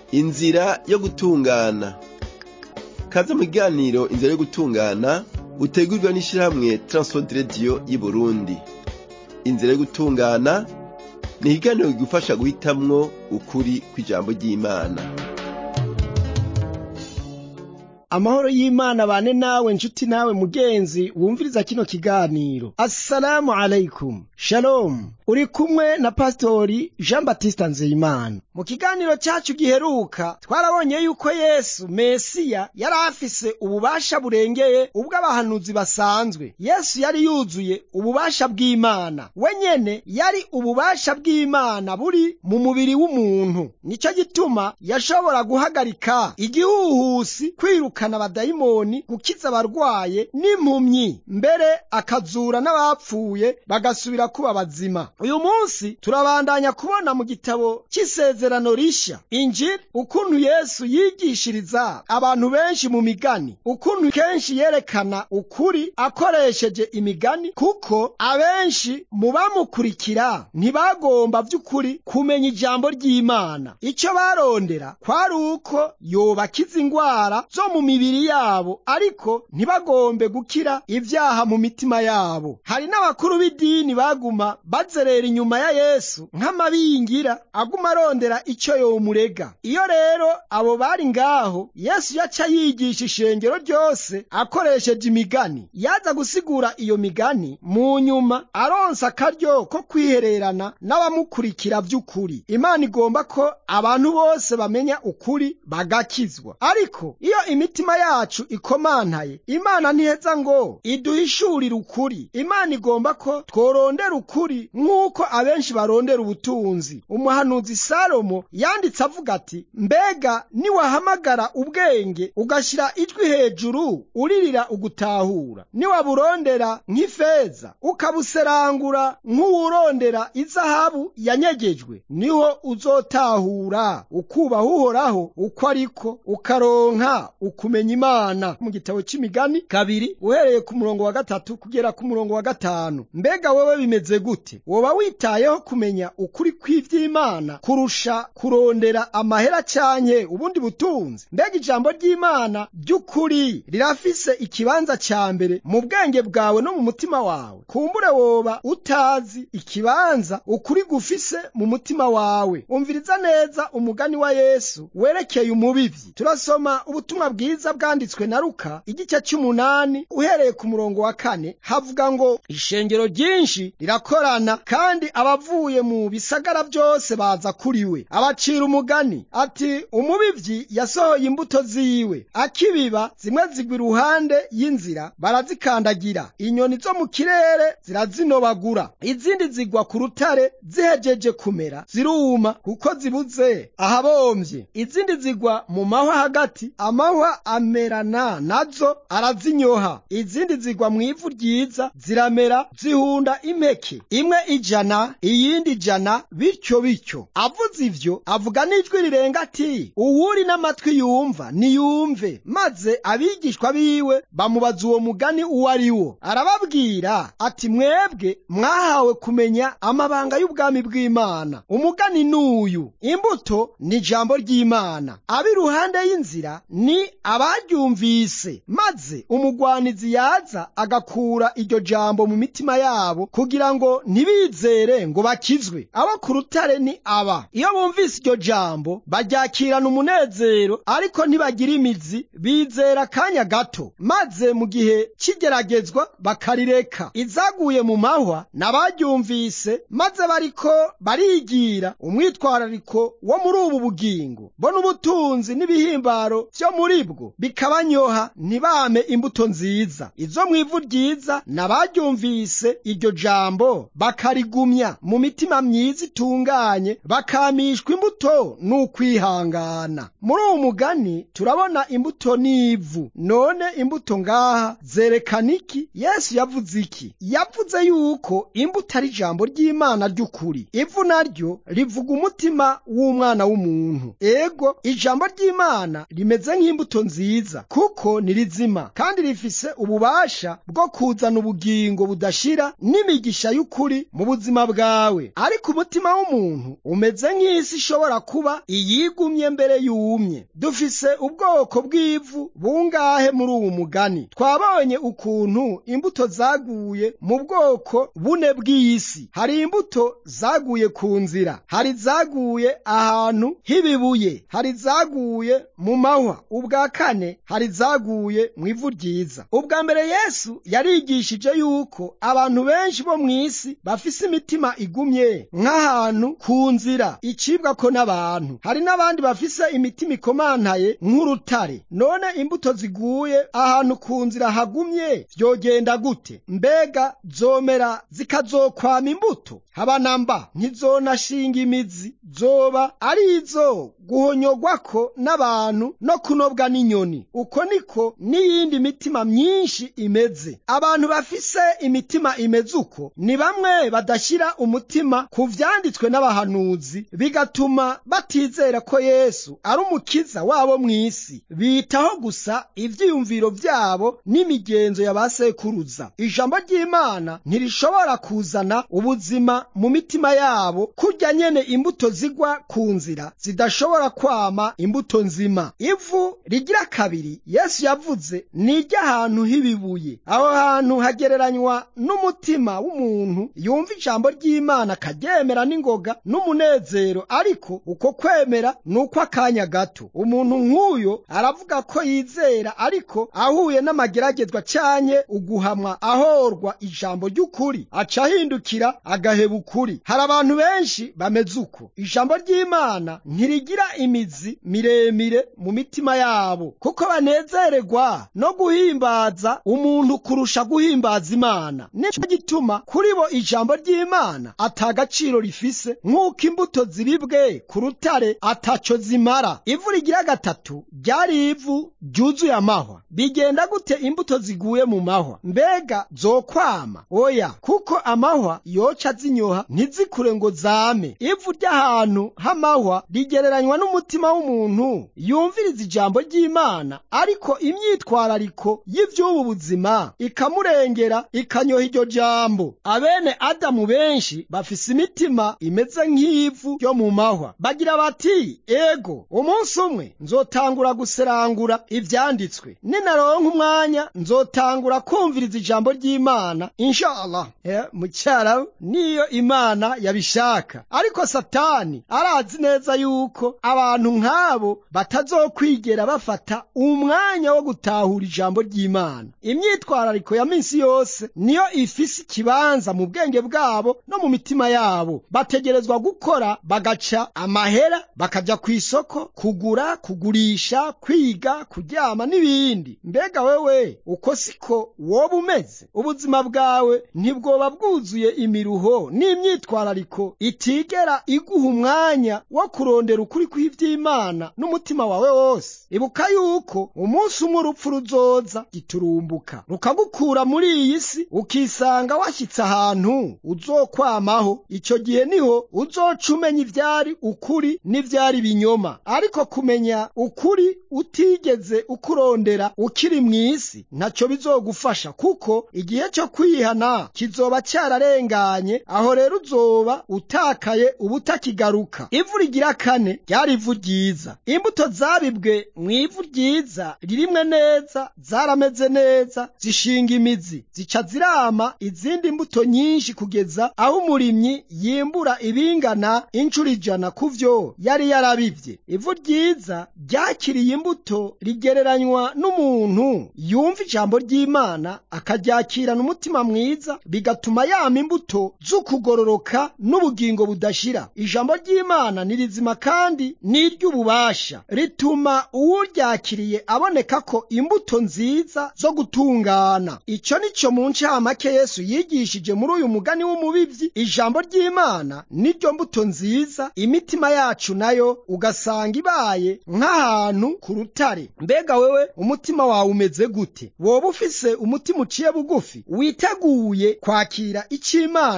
inzira yo gutungana kaze mu kiganiro inzira yo gutungana utegurirwa n'ishirahamwe transworld radio y'Uburundi inzira yo gutungana ni ikiganiro kigufasha guhitamwo ukuri kw'ijambo ry'Imana amahoro y'imana bane nawe nshuti nawe mugenzi wumviriza kino kiganiro assalamu alaikum shalom uri kumwe na pasitori jean batista nzeyimana mu kiganiro cyacu giheruka twarabonye yuko yesu mesiya yari afise ububasha burengeye ubw'abahanuzi basanzwe yesu yari yuzuye ububasha bw'imana we nyene yari ububasha bw'imana buri mu mubiri w'umuntu nicyo gituma yashobora guhagarika igihuhusi kwiruka kwirukana abadayimoni gukiza abarwaye n'impumyi mbere akazura n'abapfuye bagasubira kuba bazima uyu munsi turabandanya kubona mu gitabo cy'isezerano rishya injiri ukuntu yesu yigishiriza abantu benshi mu migani ukuntu kenshi yerekana ukuri akoresheje imigani kuko abenshi mu bamukurikira ntibagomba by'ukuri kumenya ijambo ry'imana icyo barondera kwari uko yobakiza ingwara zo mu mibiri yabo ariko ntibagombe gukira ibyaha mu mitima yabo hari n'abakuru b'idini baguma bazerera inyuma ya yesu nk'amabingira aguma arondera icyo yomurega iyo rero abo bari ngaho yesu yaca yigisha ishengero ryose akoresheje imigani yaza gusigura iyo migani mu nyuma aronsa akaryo ko kwihererana n'abamukurikira by'ukuri imana igomba ko abantu bose bamenya ukuri bagakizwa ariko iyo imitima yacu ikomantaye imana ntiheza ngo iduhishurire ukuri imana igomba ko tworondera ukuri nk'uko abenshi barondera ubutunzi umuhanuzi salomo yanditse avuga ati mbega niwahamagara ubwenge ugashyira ijwi hejuru uririra ugutahura niwaburondera nk'ifeza ukabuserangura nk'uwurondera izahabu yanyegejwe niho uzotahura ukubaha uhoraho uko ariko ukaronka ukumenya imana mu gitabo cy'imigani kabiri uhereye ku murongo wa gatatu kugera ku murongo wa gatanu mbega wowe bimeze gute woba witayeho kumenya ukuri kw'ivy'imana kurusha kurondera amahera canke ubundi butunzi mbega ijambo ry'imana ry'ukuri rirafise ikibanza ca mbere mu bwenge bwawe no mu mutima wawe kumbure woba utazi ikibanza ukuri gufise mu mutima wawe umviriza neza umugani wa yesu werekeye umubivyi turasoma ubutumwa bwiza bwanditswe na Luka igice cy'umunani uhereye ku murongo wa kane havuga ngo ishengero ryinshi rirakorana kandi abavuye mu bisagara byose baza kuri we abacira umugani ati umubivyi yasohoye imbuto ziwe akibiba zimwe zigwa iruhande y'inzira barazikandagira inyoni zo mu kirere zirazinobagura izindi zigwa ku rutare zihejeje kumera ziruma kuko zibuze ahabomvye izindi zigwa mu mahwa hagati amahwa amerana nazo arazinyoha izindi zigwa mu ivu ryiza ziramera zihunda impeke imwe ijana iyindi ijana bityo bityo avuze ivyo avuga n'ijwi rirenga ati uwuri n'amatwi yumva niyumve maze abigishwa biwe bamubaza uwo mugani uwo ari wo arababwira ati mwebwe mwahawe kumenya amabanga y'ubwami bw'imana umugani n'uyu imbuto ni ijambo ry'imana ab'iruhande y'inzira ni abaryumvise maze umugwanizi yaza agakura iryo jambo mu mitima yabo kugira ngo ntibizere ngo bakizwe abo ku rutare ni aba iyo bumvise iryo jambo baryakirana umunezero ariko ntibagira imizi bizera akanya gato maze mu gihe cy'igeragezwa bakarireka izaguye mu mahwa n'abaryumvise maze bariko barigira umwitwarariko wo muri ubu bugingo bona ubutunzi n'ibihimbaro vyo muri bwo bikabanyoha ntibame imbuto nziza izo mu ivu ryiza n'abaryumvise iryo jambo bakarigumya mu mitima myiza itunganye bakamishwa imbuto n'ukwihangana muri uwo mugani turabona imbuto n'ivu none imbuto ngaha zerekana iki yesu yavuze iki yavuze yuko imbuto ari ijambo ry'imana ry'ukuri ivu naryo rivuga umutima w'umwana w'umuntu ego ijambo ry'imana rimeze nk'imbuto nziza kuko ni rizima kandi rifise ububasha bwo kuzana ubugingo budashira n'imigisha y'ukuri mu buzima bwawe ariko umutima w'umuntu umeze nk'isi ishobora ishobora kuba iyigumye mbere yumye dufise ubwoko bw'ivu bungahe muri uwu mugani twabonye ukuntu imbuto zaguye mu bwoko bune bw'isi hari imbuto zaguye ku nzira hari zaguye ahantu h'ibibuye hari zaguye mu mahwa ubwa kane hari zaguye mu ivu ryiza ubwa mbere yesu yarigishije yuko abantu benshi bo mu isi bafise imitima igumye nk'ahantu ku nzira icibwa ko n'abantu hari n'abandi bafise imitima ikomantaye nk'urutare none imbuto ziguye ahantu ku nzira hagumye vyogenda gute mbega zomera zikazokwama imbuto habanamba ntizonashinga imizi zoba ari izo guhonyogwako n'abantu no kunobwa n'inyoni uko niko n'iyindi mitima myinshi imeze abantu bafise imitima imeze uko ni bamwe badashyira umutima ku vyanditswe n'abahanuzi bigatuma batizera ko yesu ari umukiza wabo mu isi bitaho gusa ivyiyumviro vyabo n'imigenzo ya ba sekuruza ijambo ry'imana ntirishobora kuzana ubuzima mu mitima yabo kurya nyene imbuto zigwa ku nzira zidashobora kwama imbuto nzima ivu rigira kabiri yesu yavuze ni iry'ahantu h'ibibuye aho hantu hagereranywa n'umutima w'umuntu yumva ijambo ry'imana akaryemera n'ingoga n'umunezero ariko uko kwemera ni uko akanya gato umuntu nk'uyo aravuga ko yizera ariko ahuye n'amageragezwa canye uguhamwa ahorwa ijambo ry'ukuri aca ahindukira agaheba ukuri hari abantu benshi bameze uko ijambo ry'imana ntirigira imizi miremire mu mitima yabo kuko banezererwa no guhimbaza umuntu kurusha guhimbaza imana nico gituma kuri bo ijambo ry'imana atagaciro rifise nk'uko imbuto ziribwe ku rutare ataco zimara ivu rigira gatatu ryari ivu ryuzuye amahwa bigenda gute imbuto ziguye mu mahwa mbega zokwama oya kuko amahwa yoca zinyoha ntizikure ngo zame ivu ry'ahantu h'amahwa rigereranywa n'umutima w'umuntu yumviriza ijambo ry'imana ariko imyitwarariko y'ivy'ubu buzima ikamurengera ikanyoha iryo jambo abene adamu benshi bafise imitima imeze nk'ivu ryo mu mahwa bagira bati ego umunsi umwe nzotangura guserangura ivyanditswe ninaronka umwanya nzotangura kumviriza ijambo ry'imana inshallah eh, mucyara niyo imana yabishaka ariko satani arazi neza yuko abantu nk'abo batazokwigera bafata umwanya wo gutahura ijambo ry'imana imyitwarariko ya minsi yose niyo ifise ikibanza mu bwenge bwabo no mu mitima yabo bategerezwa gukora bagaca amahera bakaja ku isoko kugura kugurisha kwiga kuryama n'ibindi mbega wewe uko siko woba umeze ubuzima bwawe ntibwoba bwuzuye imiruho n'imyitwarariko itigera iguha umwanya wo kurondera ukuri kw'ivy'imana n'umutima wawe wose ibuka yuko umunsi umwe urupfu ruzoza giturumbuka rukagukura muri iyi si ukisanga washyitse ahantu uzokwamaho icyo gihe niho uzoca umenya ivyari ukuri n'ivyari binyoma ariko kumenya ukuri utigeze ukurondera ukiri mu isi ntacyo bizogufasha kuko igihe cyo kwihana kizoba cyararenganye aho rero uzoba utakaye ubutakigaruka ivu rigira kane ryari ivu ryiza imbuto zabibwe mu ivu ryiza ririmwe neza zarameze neza zishinga imizi zica zirama izindi mbuto nyinshi kugeza aho umurimyi yimbura ibingana inshuro ijana ku vyo yari yarabivye ivu ryiza ryakiriye imbuto rigereranywa n'umuntu yumva ijambo ry'imana akaryakirana umutima mwiza bigatuma yama imbuto z'ukugororoka n'ubugingo budashira ijambo ry'imana ni rizima kandi ni iry'ububasha rituma uwuryakiriye aboneka ko imbuto nziza zo gutungana icyo ni cyo mu ncamake yesu yigishije muri uyu mugani w'umubibyi ijambo ry'imana niryo mbuto nziza imitima yacu nayo ugasanga ibaye nk'ahantu ku rutare mbega wewe umutima wawe umeze gute woba ufise umutima uciye bugufi witeguye kwakira icyo imana ivuga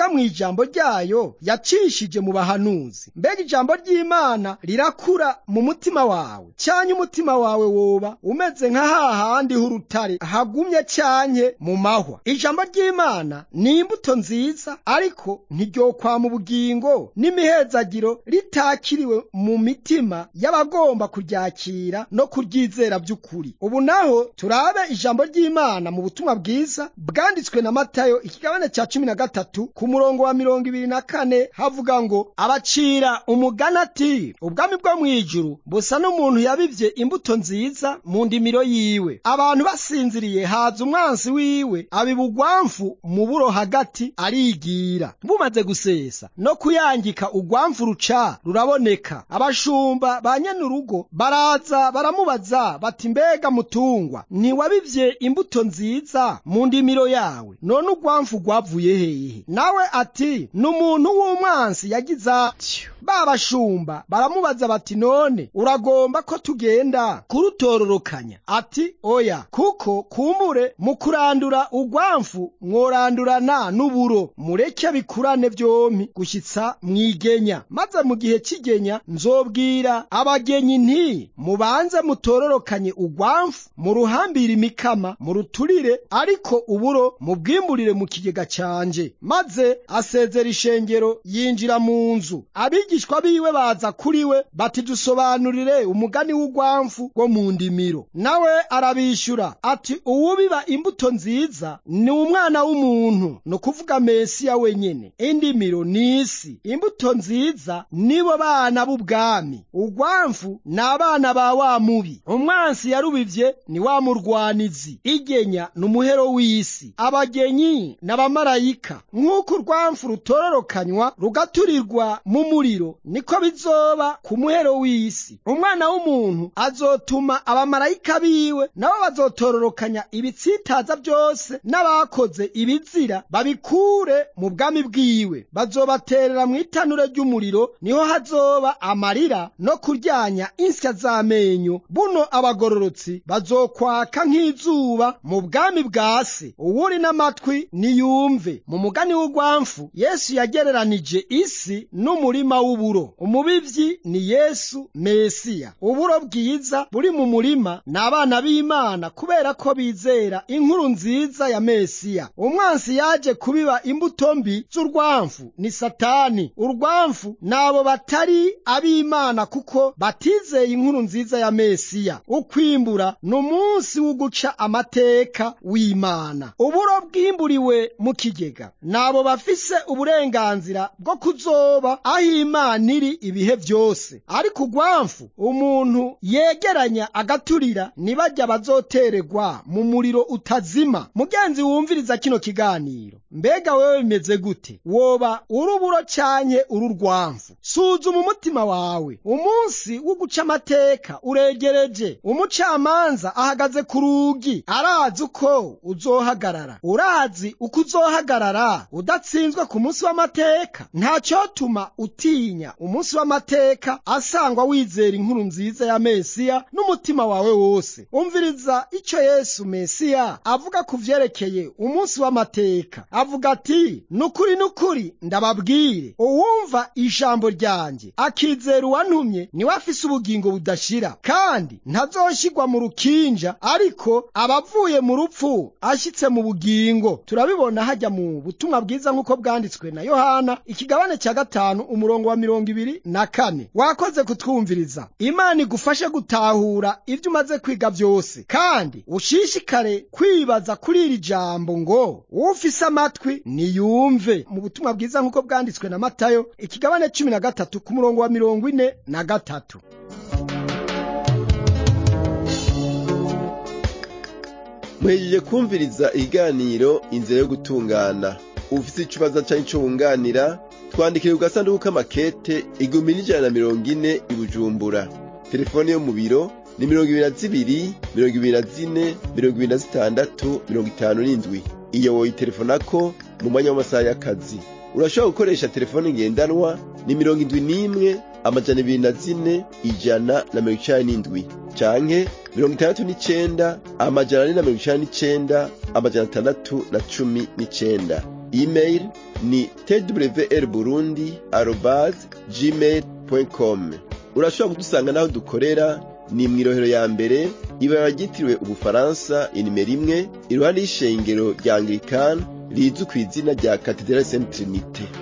ivuga mu ijambo ryayo yacishije mu bahanuzi mbega ijambo ry'imana rirakura mu mutima wawe cyanye umutima wawe woba umeze nka hahandi h'urutare hagumye cyanke mu mahwa ijambo ry'imana ni imbuto nziza ariko ntiryokwa mu bugingo n'imihezagiro ritakiriwe mu mitima y'abagomba kuryakira no kuryizera by'ukuri ubu naho turabe ijambo ry'imana mu butumwa bwiza bwanditswe na matayo ikigabane cya cumi na gatatu ku murongo wa mirongo ibiri na kane havuga ngo abacira umugani ati ubwami bwo mu ijuru busa n'umuntu yabivye imbuto nziza mu ndimiro yiwe abantu basinziriye haza umwansi wiwe abiba ugwamfu mu buro hagati arigira bumaze gusesa no kuyangika ugwamfu ruca ruraboneka abashumba ba nyenurugo baraza baramubaza bati mbega mutungwa ntiwabivye imbuto nziza mu ndimiro yawe none ugwamfu rwavuye hehe nawe ati ni umuntu w'umwansi yagize atyo ba bashumba baramubaza bati none uragomba ko tugenda kurutororokanya ati oya kuko kumure mu kurandura ugwamfu mworandurana n'uburo mureke bikurane vyompi gushyitsa mwigenya maze mu gihe cy'igenya nzobwira abagenyi nti mubanze mutororokanye ugwamfu muruhambire imikama muruturire ariko uburo mubwimburire mu kigega canje maze asezera ishengero yinjira mu nzu abigishwa biwe baza kuri we bati dusobanurire umugani w'ugwamfu rwo mu ndimiro nawe arabishyura ati uwubiba imbuto nziza ni umwana w'umuntu ni ukuvuga mesiya wenyene indimiro ni isi imbuto nziza nibo bana b'ubwami ugwamfu ni abana ba wa mubi umwansi yarubivye ni wa murwanizi igenya ni umuhero w'isi abagenyi n'abamarayika nk'uko urwamfu rutororokanywa rugaturirwa mu muriro niko bizoba ku muhero w'isi umwana w'umuntu azotuma abamarayika biwe nabo bazotororokanya ibitsitaza byose n'abakoze ibizira babikure mu bwami bwiwe bazobaterera mu itanure ry'umuriro niho hazoba amarira no kuryanya insya z'amenyo buno abagororotsi bazokwaka nk'izuba mu bwami bwa se uwuri n'amatwi niyumve mu mugani w'ugwamfu yesu yagereranije isi n'umurima w'uburo umubivyi ni yesu mesiya uburo bwiza buri mu murima ni abana b'imana kubera ko bizera inkuru nziza ya mesiya umwansi yaje kubiba imbuto mbi z'urwamfu ni satani urwamfu nabo batari ab'imana kuko batizeye inkuru nziza ya mesiya ukwimbura ni umunsi wo guca amateka w'imana uburo bwimburiwe mu kigega nabo bafise uburenganzira bwo kuzoba aho imana iri ibihe byose ariko ugwamfu umuntu yegeranya agaturira nibajya bazotererwa mu muriro utazima mugenzi wumviriza kino kiganiro mbega wewe bimeze gute woba uruburo canke ururwamfu suzuma umutima wawe umunsi wo guca amateka uregereje umucamanza ahagaze ku rugi arazi uko uzohagarara urazi uko uzohagarara udatsinzwe ku munsi w'amateka ntacotuma utinya umunsi w'amateka asangwa wizera inkuru nziza ya mesiya n'umutima wawe wose umviriza icyo yesu mesiya avuga ku vyerekeye umunsi w'amateka avuga ati nukuri nukuri ndababwire uwumva ijambo ryanjye akizera uwantumye niwe afise ubugingo budashira kandi ntazoshigwa mu rukinja ariko abavuye mu rupfu ashyitse mu bugingo turabibona hajya mu butumwa bwiza nk'uko bwanditswe na yohana ikigabane cya gatanu umurongo wa mirongo ibiri na kane wakoze kutwumviriza imana igufashe gutahura ibyo umaze kwiga byose kandi ushishikare kwibaza kuri iri jambo ngo ufise amatwi niyumve mu butumwa bwiza nk'uko bwanditswe na matayo ikigabane cumi na gatatu ku murongo wa mirongo ine na gatatu muhejeje kumviriza ikiganiro inzira yo gutungana ufise ikibazo canke ico wunganira twandikire ku gasanduku k'amakete igihumbi n'ijana na mirongo ine i bujumbura telefone yo mu biro ni mirongo ibiri na zibiri mirongo ibiri na zine mirongo ibiri na zitandatu mirongo itanu n'indwi iyo woyitelefonako mu mwanya w'amasaha y'akazi urashobora gukoresha telefone ngendanwa ni mirongo indwi n'imwe amajana ibiri na zine ijana na mirongo icani n'indwi canke mirongo itandatu n'icenda amajana ane na mirongo icani n'icenda amajana atandatu na cumi n'icenda email ni twr burundi arobase gmail com urashobora kudusanga n'aho dukorera ni mu irohero ya mbere ibara ryitiriwe ubufaransa inimero imwe iruhande y'ishengero rya anglikani rizwi ku izina rya katedrali saint trinite